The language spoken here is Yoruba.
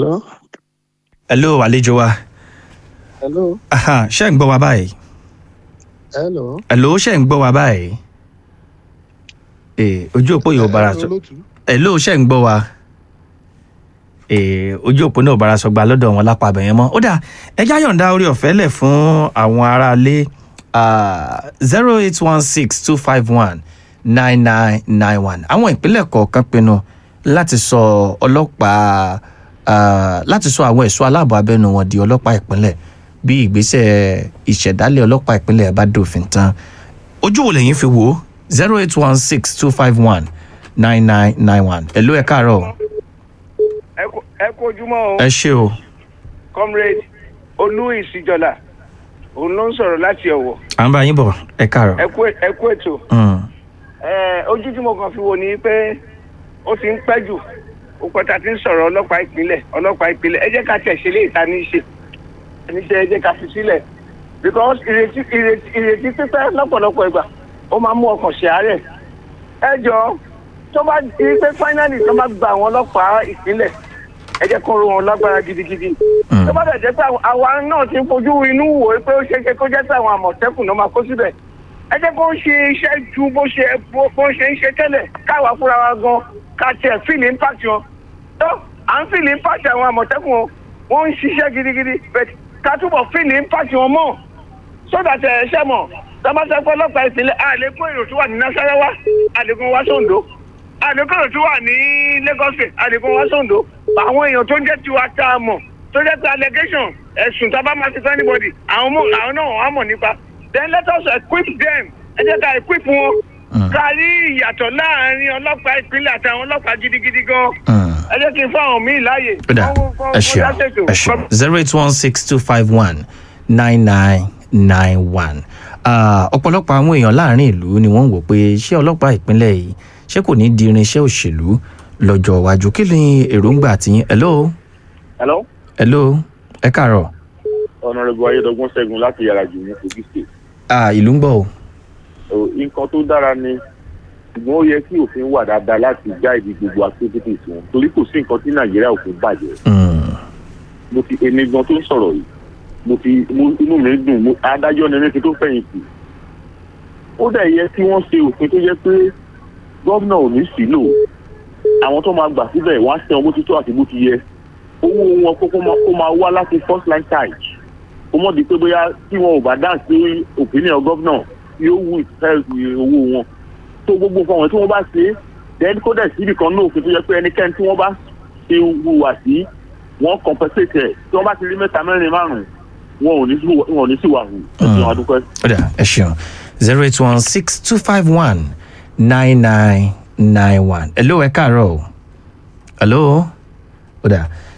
Hello? hello àlejò wa Hello? Aha, ṣé ń gbọ́ wa báyìí Hello? hello ṣé ń gbọ́ wa báyìí ee ojú òpó yóò bára sọ Olótú. hello ṣé ń gbọ́ wa ee ojú òpó náà bára sọ gba lọ́dọ̀ wọn lápá abẹ̀yẹn mọ́ ó dà ẹjá yọ̀ǹda orí ọ̀fẹ́ lẹ̀ fún àwọn aráalé zero eight one six two five one nine nine nine one àwọn ìpínlẹ̀ kọ̀ọ̀kan pinnu láti sọ ọlọ́pàá ah, láti sọ àwọn ẹ̀ṣọ́ aláàbò abẹ́nu wọn di ọlọ́pàá ìpínlẹ̀ bí ìgbésẹ̀ ìṣẹ̀dálẹ̀ ọlọ́pàá ìpínlẹ̀ bá dòfin tán ojú wo lẹ́yìn fi wò ó zero eight one six two five one nine nine nine one ẹ̀ ló ẹ̀ káàárọ̀ o. ẹ kú- ẹ kú ojúmọ́ o ẹ ṣe o comrade olú ìsìjọlá òun ló ń sọ̀rọ̀ láti ọ̀wọ̀ à ń bá yín bọ̀ ẹ káàárọ̀. ẹ kú ẹ kú ètò Mm, ẹ ojú tí mo kàn fi wò ni pé ó ti ń pẹ́ jù ó pẹ́ta ti ń sọ̀rọ̀ ọlọ́pàá ìpínlẹ̀ ọlọ́pàá ìpínlẹ̀ ẹ jẹ́ ká tẹ̀ ṣe léèta ní í ṣe ní ṣe ẹ jẹ́ ká fi sílẹ̀ because ìrètí ìrètí ìrètí pípẹ́ lọ́pọ̀lọpọ̀ ìgbà ó máa mú ọkàn ṣe àárẹ̀ ẹ jọ tó bá di pé finally tó bá gba àwọn ọlọ́pàá ìpínlẹ̀ ẹ jẹ́ kó ro wọn lágbára gidigidi Mm. tó bá dẹ̀ jẹ́ pé àwọn- àwa náà ti ń fojú inú wò ó pé ó ṣeé ṣe kó jẹ́ pé àwọn àmọ̀tẹ́kùn náà máa kó síbẹ̀ ẹ jẹ́ kó ṣe iṣẹ́ ju bó ṣe bó bó ṣe ń ṣe tẹ́lẹ̀ káwa fúnra wa gan ká tiẹ̀ fíìlì impact wọn tó à ń fíìlì impact àwọn àmọ̀tẹ́kùn o wọ́n ń ṣiṣẹ́ gidigidi but ká túbọ̀ fíìlì impact wọn mọ́ so that ẹ ṣe mọ̀ tọ́mọ́sẹ́ pé ọlọ́pàá ìpínlẹ̀ àlékún èrò tó wà ní nasarawa àlékún wá sóńdó àlékún èrò tó wà ní lagos state àlékún wá sóńdó àwọn èèyàn tó ń jẹ́ tiwa tá a mọ̀ tó jẹ́ pé allegation ẹ̀sùn tá a bá máa fi fún anybody àwọn mọ̀ àwọn náà wọ́n á mọ̀ nípa then let us equip them ẹ jẹ́ ká equip wọn Mm. ká rí ìyàtọ̀ láàrin ọlọ́pàá ìpínlẹ̀ àti àwọn ọlọ́pàá gidigidi gan mm. ẹ jẹ́ kí n fún àwọn míì láàyè. ó dà Kọ́- kọ́- ẹ kọ́ dá ṣeun ṣètò. ẹ ṣeun zero eight one six two five one nine nine nine one ọ̀pọ̀lọpọ̀ àwọn èèyàn láàrin ìlú ni wọ́n ń wò pé ṣé ọlọ́pàá ìpínlẹ̀ yìí ṣé kò ní di irinṣẹ́ òṣèlú lọ́jọ́ iwájú kí ni èròǹgbà tiyín hello hello hello ẹ káàárọ̀ honourable ayédọgbọn ṣẹ́gun láti yàrá jù ní kogi state Ah, ìlú ń gbọ́ o So, nǹkan tó dára ni ṣùgbọ́n ó yẹ kí òfin wà dáadáa láti guide gbogbo activities wọn torí kò sí nǹkan tí nàìjíríà ò fi bàjẹ́ Mm, mo ti èmi gan tó ń sọ̀rọ̀ yìí mo ti mo inú mi dùn mo adájọ́ ni ẹni tó fẹ̀yìntì ó dẹ̀ yẹ kí wọ́n ṣe òfin tó yẹ pé gómìnà ò ní sílò àwọn tó máa gbà síbẹ̀ wọ́n á ṣe ọmọ títọ́ àti bó ti yẹ owó wọn kó kó máa- kó máa wá láti first line charge kó mọ̀ di pé bóyá tí wọn ò bá dá sí opinion gómìnà yóò wù ìfẹ́ owó wọn tó gbogbo fún àwọn tí wọ́n bá ṣe é then kó dẹ̀ síbì kan náà òfin tó yẹ pé ẹnikẹ́ni tí wọ́n bá ṣe hùwà sí wọ́n compensate ẹ̀ tí wọ́n bá ti rí mẹ́ta mẹ́rin márùn-ún wọn ò ní sí wọn ò ní sí wàhù ẹ̀sìn àdúpẹ́. ó dà ẹ ṣeun zero eight one six two five one nine nine nine one hello ẹ káàárọ̀ o hello ó dà